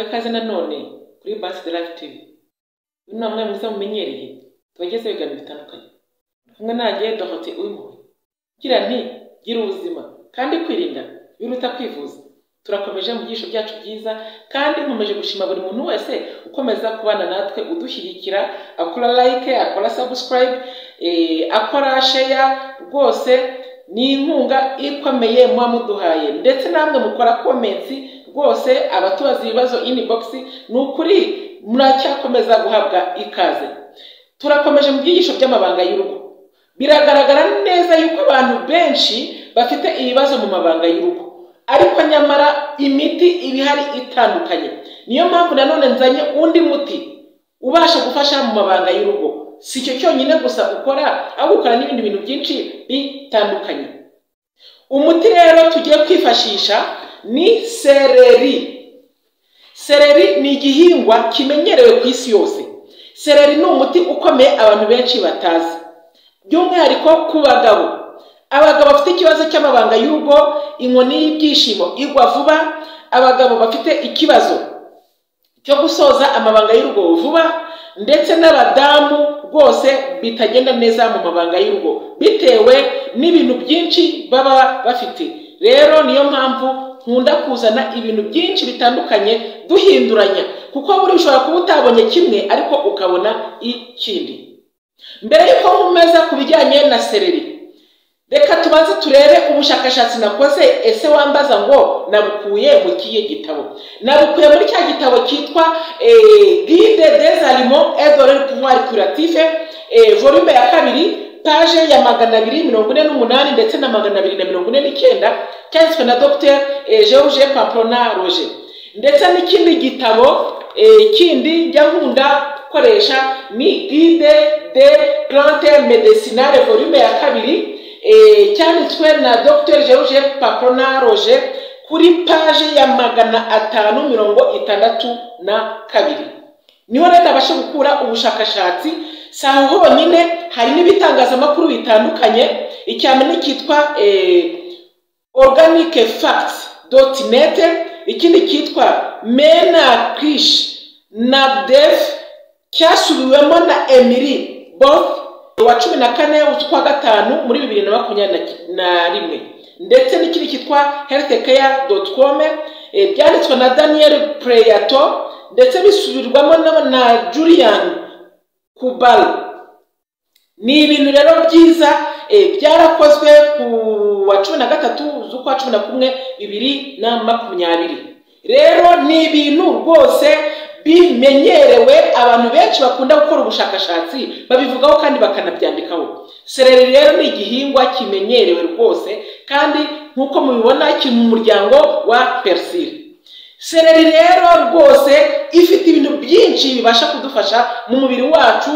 ikaze nanone kuri Basi Live TV. Uyu ni umwe mwiza mumenyereye, tubagezeho ibiganiro bitandukanye. Kumwe nanjye Dorothée Uwimpuhwe. Gira nti gira ubuzima kandi kwirinda biruta kwivuza. Turakomeje mu byisho byacu byiza kandi nkomeje gushima buri muntu wese ukomeza kubana natwe udushyigikira akora like, akora subscribe, eh, akora share rwose ni inkunga ikomeye muba muduhaye ndetse namwe mukora comments rwose abatubaza ibibazo inbox ni ukuri muracyakomeza guhabwa ikaze turakomeje mu byigisho by'amabanga y'urugo biragaragara neza yuko abantu benshi bafite ibibazo mu mabanga y'urugo ariko nyamara imiti iba ihari itandukanye niyo mpamvu nanone nzanye undi muti ubasha gufasha mu mabanga y'urugo si icyo cyonyine gusa ukora ahubwo ukora n'ibindi bintu byinshi bitandukanye umuti rero tugiye kwifashisha ni sereri sereri ni igihingwa kimenyerewe ku isi yose sereri ni umuti ukomeye abantu benshi batazi by'umwihariko ku bagabo abagabo bafite ikibazo cy'amabanga y'urugo inkoni y'ibyishimo igwa vuba abagabo bafite ikibazo cyo gusoza amabanga y'urugo vuba ndetse n'abadamu rwose bitagenda neza mu mabanga y'urugo bitewe n'ibintu byinshi baba bafite rero niyo mpamvu nkunda kuzana ibintu byinshi bitandukanye duhinduranya kuko buri ushobora kuba utabonye kimwe ariko ukabona ikindi mbere y'uko nkomeza ku bijyanye na sereri reka tubanze turebe ubushakashatsi nakoze ese wambaza ngo nabukuye mu kihe gitabo nabukuye muri cya gitabo cyitwa guide des aliments et de leur pouvoir curatif volume ya kabiri paje ya magana abiri mirongo ine n'umunani ndetse na magana abiri na mirongo ine n'icyenda cyanditswe na dr george pampona roger ndetse n'ikindi gitabo kindi njya nkunda gukoresha ni guide de plante medicinale volume ya kabiri cyanditswe na dr george papona roger kuri paje ya magana atanu mirongo itandatu na kabiri niho rero nabasha gukura ubushakashatsi si aho honyine hari n'ibitangazamakuru bitandukanye icyambere cyitwa organic facts dot net ikindi cyitwa mena krish na def cyasubiwemo na emily both wa cumi na kane ukwa gatanu muri bibiri na makumyabiri na rimwe ndetse n'ikindi cyitwa healthcare dot com byanditswe na daniel preyato ndetse bisubirwamo na julian kubal ni ibintu rero byiza byarakozwe ku wa cumi na gatatu z'ukwa cumi na kumwe bibiri na makumyabiri rero ni ibintu rwose bimenyerewe abantu benshi bakunda gukora ubushakashatsi babivugaho kandi bakanabyandikaho sereri rero ni igihingwa kimenyerewe rwose kandi nk'uko mubibona kiri mu muryango wa perisire sereri rero rwose ifite ibintu byinshi bibasha kudufasha mu mubiri wacu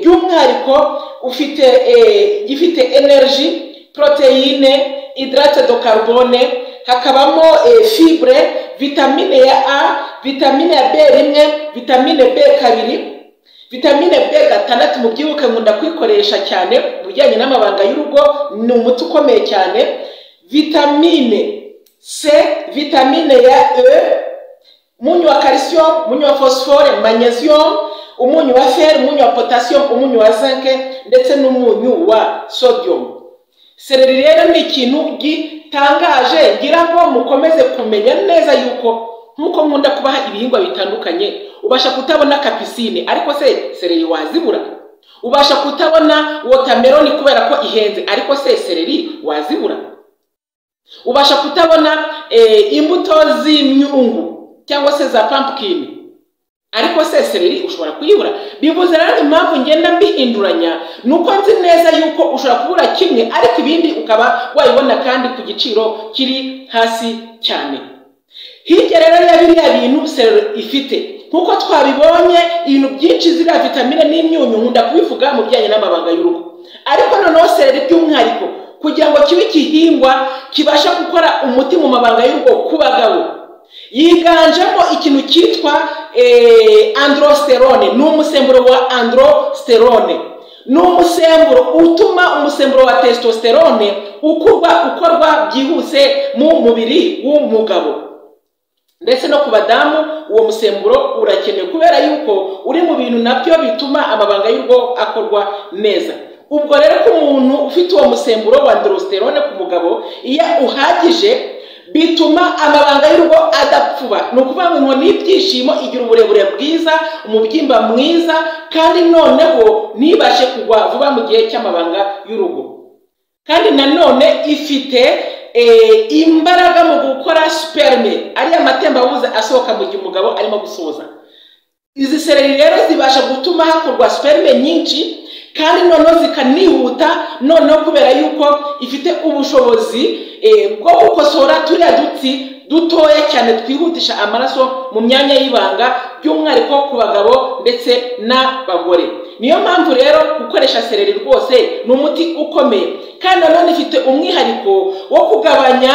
by'umwihariko ufite gifite energy poroteyine idarate do carbone hakabamo fibre vitamine ya a vitamine ya b rimwe vitamine b kabiri vitamine b gatandatu mubyibuke nkunda kwikoresha cyane mu bijyanye n'amabanga y'urugo ni umuti ukomeye cyane vitamine c vitamine ya e umunyu wa calcium umunyu wa phosphore magnesium umunyu wa fer umunyu wa potassium umunyu wa zinc ndetse n'umunyu wa sodium sereri rero ni ikintu gitangaje ngira ngo mukomeze kumenya neza yuko nk'uko nkunda kubaha ibihingwa bitandukanye ubasha kutabona kapisine ariko se sereri wazibura ubasha kutabona wotameroni kubera ko ihenze ariko se sereri wazibura ubasha kutabona imbuto z'imyungu cyangwa se za pampukini ariko se sereri ushobora kuyibura bivuze rero impamvu ngenda mbihinduranya ni uko nzi neza yuko ushobora kubura kimwe ariko ibindi ukaba wayibona kandi ku giciro kiri hasi cyane hirya rero ya biriya bintu serero ifite nk'uko twabibonye ibintu byinshi ziriya vitamine n'imyunyu nkunda kubivuga mu bijyanye n'amabanga y'urugo ariko noneho sereri by'umwihariko kugira ngo kibe igihingwa kibasha gukora umuti mu mabanga y'urugo ku bagabo yiganjemo ikintu cyitwa androsterone ni umusemburo wa androsterone ni umusemburo utuma umusemburo wa testosterone ukorwa byihuse mu mubiri w'umugabo ndetse no ku badamu uwo musemburo urakenewe kubera yuko uri mu bintu nabyo bituma amabanga y'urugo akorwa neza ubwo rero ko umuntu ufite uwo musemburo wa dorositerone ku mugabo iyo uhagije bituma amabanga y'urugo adapfuba ni ukuvuga ngo inkoni y'ibyishimo igira uburebure bwiza umubyimba mwiza kandi noneho ntibashe kugwa vuba mu gihe cy'amabanga y'urugo kandi nanone ifite imbaraga mu gukora superme ariya matembabuza asohoka mu gihe umugabo arimo gusoza izi sereri rero zibasha gutuma hakorwa superme nyinshi kandi noneho zikanihuta noneho kubera yuko ifite ubushobozi bwo gukosora turiya dutsi dutoya cyane twihutisha amaraso mu myanya y'ibanga by'umwihariko ku bagabo ndetse n'abagore niyo mpamvu rero gukoresha sereri rwose ni umuti ukomeye kandi nanone ifite umwihariko wo kugabanya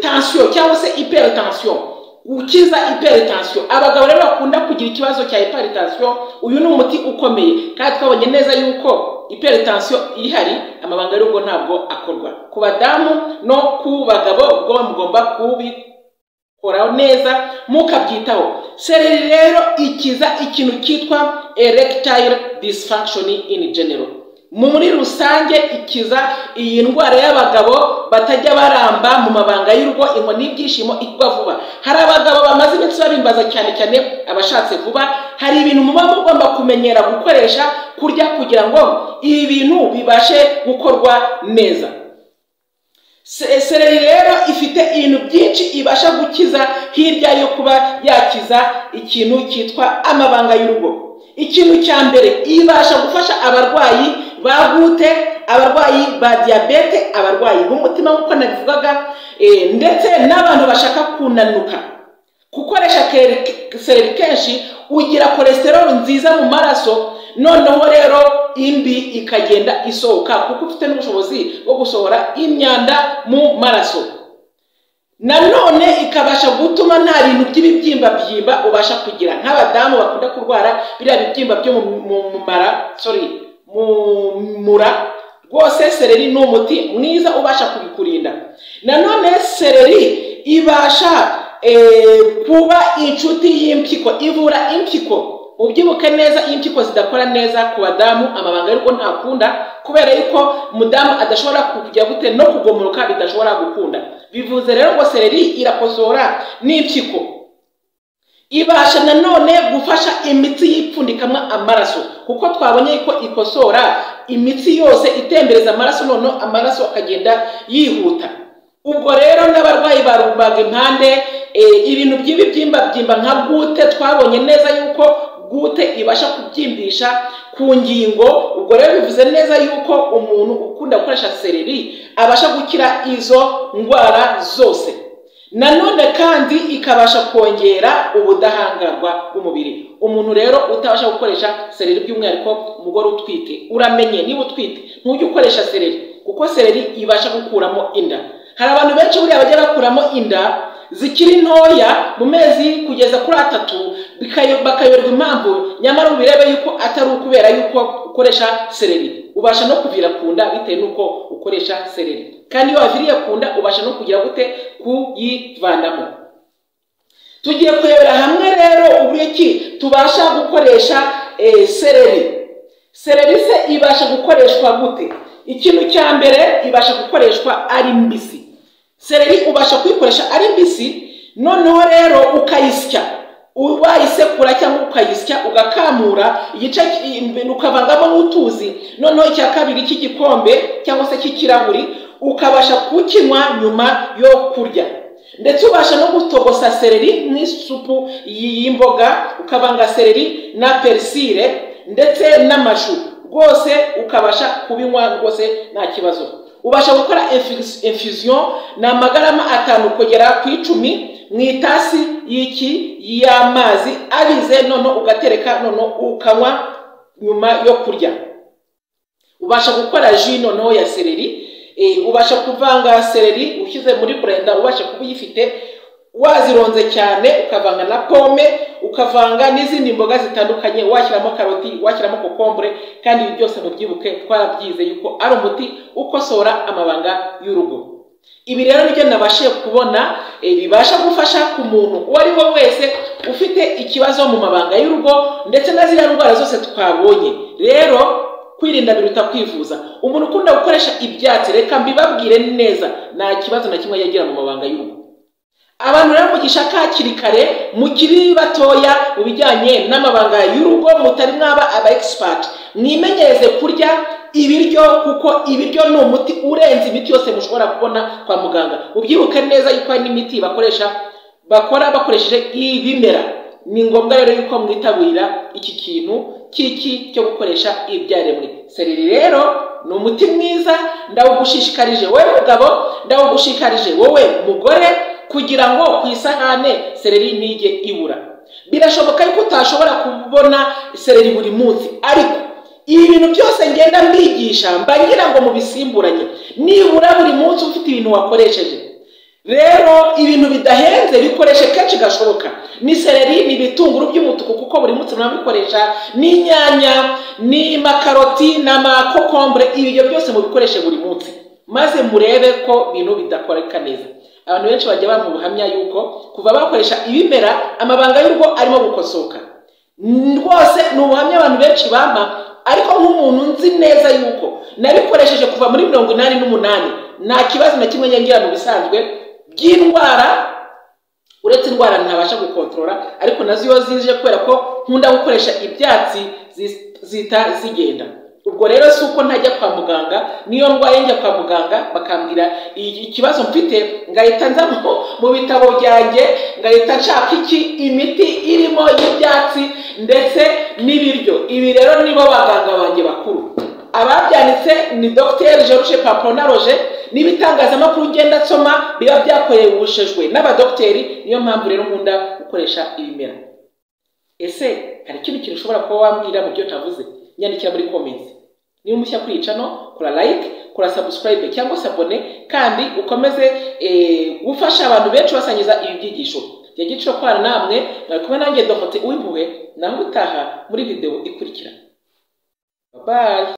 tansiyo cyangwa se iperitansiyo ukiza iperitansiyo abagabo rero bakunda kugira ikibazo cya iperitansiyo uyu ni umuti ukomeye kandi twabonye neza yuko iperitansiyo ihari amabanga y'urugo ntabwo akorwa ku badamu no ku bagabo ubwo mugomba kubikoraho neza mukabyitaho sereri rero ikiza ikintu cyitwa erectile dysfunction in general muri rusange ikiza iyi ndwara y'abagabo batajya baramba mu mabanga y'urugo inkoni y'ibyishimo igwa vuba hari abagabo bamaze iminsi babimbaza cyane cyane abashatse vuba hari ibintu muba mugomba kumenyera gukoresha kurya kugira ngo ibi bintu bibashe gukorwa neza sereri rero ifite ibintu byinshi ibasha gukiza hirya yo kuba yakiza ikintu cyitwa amabanga y'urugo ikintu cya mbere ibasha gufasha abarwayi ba gute abarwayi ba diyabete abarwayi b'umutima nk'uko nabivugaga ndetse n'abantu bashaka kunanuka gukoresha sereri kenshi ugira kolesteroli nziza mu maraso noneho rero imbi ikagenda isohoka kuko ufite n'ubushobozi bwo gusohora imyanda mu maraso nanone ikabasha gutuma nta bintu by'ibibyimba byimba ubasha kugira nk'abadamu bakunda kurwara biriya bibyimba byo mu mara sorry mu mura rwose sereri ni umuti mwiza ubasha kubikurinda nanone sereri ibasha kuba inshuti y'impyiko ivura impyiko ubyibuke neza iyo impyiko zidakora neza ku badamu amabanga y'urugo ntakunda kubera yuko umudamu adashobora kujya gute no kugomoka bidashobora gukunda bivuze rero ngo sereri irakosora n'impyiko ibasha nanone gufasha imitsi y'ipfundikamwa amaraso kuko twabonye ko ikosora imitsi yose itembereza amaraso noneho amaraso akagenda yihuta ubwo rero n'abarwayi ba rubagimpande ibintu by'ibibyimba byimba nka gute twabonye neza yuko gute ibasha kubyimbisha ku ngingo ubwo rero bivuze neza yuko umuntu ukunda gukoresha sereri abasha gukira izo ndwara zose nanone kandi ikabasha kongera ubudahangarwa bw'umubiri umuntu rero utabasha gukoresha sereri by'umwihariko umugore utwite uramenye niba utwite ntujye ukoresha sereri kuko sereri ibasha gukuramo inda hari abantu benshi buriya bajya bakuramo inda zikiri ntoya mu mezi kugeza kuri atatu bakayoberwa impamvu nyamara ubirebe yuko atari ukubera yuko ukoresha sereri ubasha no kuvira ku nda bitewe n'uko ukoresha sereri kandi iyo waviriye ku nda ubasha no kugira gute kuyivanamo tugiye kurebera hamwe rero uburyo ki tubasha gukoresha sereri sereri se ibasha gukoreshwa gute ikintu cya mbere ibasha gukoreshwa ari mbisi sereri ubasha kuyikoresha ari mbisi noneho rero ukayisya wayisekura cyangwa ukayisya ugakamura igice ukavangamo n'utuzi noneho icya kabiri cy'igikombe cyangwa se cy'ikirahuri ukabasha kukinywa nyuma yo kurya ndetse ubasha no gutogosa sereri n'isupu y'imboga ukavanga sereri na perisire ndetse n'amashu rwose ukabasha kubinywa rwose nta kibazo ubasha gukora infusion ni amagarama atanu kugera ku icumi mu itasi y'iki y'amazi abize noneho ugatereka noneho ukanywa nyuma yo kurya ubasha gukora ji noneho ya sereri ubasha kuvanga sereri ushyize muri burenda ubasha kuba uyifite wazironze cyane ukavanga na pome ukavanga n'izindi mboga zitandukanye washyiramo karoti washyiramo kokombure kandi ibi byose mubyibuke twarabyize yuko ari umuti ukosora amabanga y'urugo ibi rero nibyo nabashije kubona eh, bibasha gufasha ku muntu uwo ari we wese ufite ikibazo mu mabanga y'urugo ndetse na ziriya ndwara zose twabonye rero kwirinda biruta kwivuza umuntu ukunda gukoresha ibyatsi reka mbibabwire neza nta kibazo na kimwe yagira mu mabanga y'urugo abantu rero mugishaka hakiri kare mukiri batoya mu bijyanye n'amabanga y'urugo mutari mwaba aba egisipati mwimenyereze kurya ibiryo kuko ibiryo ni umuti urenze imiti yose mushobora kubona kwa muganga ubyibuke neza yuko hari n'imiti bakoresha bakora bakoresheje ibimera ni ngombwa rero yuko mwitabira iki kintu cy'iki cyo gukoresha ibyaremwe sereri rero ni umuti mwiza ndawugushishikarije wowe mugabo ndawugushishikarije wowe mugore kugira ngo ku isahane sereri ntige ibura birashoboka yuko utashobora kubona sereri buri munsi ariko ibi bintu byose ngenda mbigisha mba ngira ngo mubisimburanye nibura buri munsi ufite ibintu wakoresheje rero ibintu bidahenze bikoreshe kenshi gashoboka ni sereri ni ibitunguru by'umutuku kuko buri munsi murabikoresha n'inyanya ni makaroti n'amakokombure ibyo byose mubikoreshe buri munsi maze murebe ko ibintu bidakoreka neza abantu benshi bajya bampa ubuhamya yuko kuva bakoresha ibimera amabanga y'urugo arimo gukosoka rwose ni ubuhamya abantu benshi bampa ariko nk'umuntu nzi neza yuko nabikoresheje kuva muri mirongo inani n'umunani nta kibazo na kimwe ngira mu bisanzwe by'indwara uretse indwara ntabasha gukontorora ariko nazo iyo zije kubera ko nkunda gukoresha ibyatsi zihita zigenda ubwo rero si uko ntajya kwa muganga niyo ndwaye njya kwa muganga bakambwira ikibazo mfite ngahita nza mu bitabo byanjye ngahita nshaka iki imiti irimo y'ibyatsi ndetse n'ibiryo ibi rero nibo baganga banjye bakuru ababyanditse ni dogiteri george paponaroroge n'ibitangazamakuru ugenda nsoma biba byakoreshejwe n'abadogiteri niyo mpamvu rero nkunda gukoresha ibimera ese hari ikindi kintu ushobora kuba wambwira mu byo ntavuze nyandikira muri komenti niba umushya kuri icano kora like kora subscribe cyangwa se abone kandi ukomeze gufasha abantu benshi basangiza ibi byigisho jya giciro kwana namwe mwari kumwe nanjye dohote uw'impuhwe naho utaha muri videwo ikurikira babaye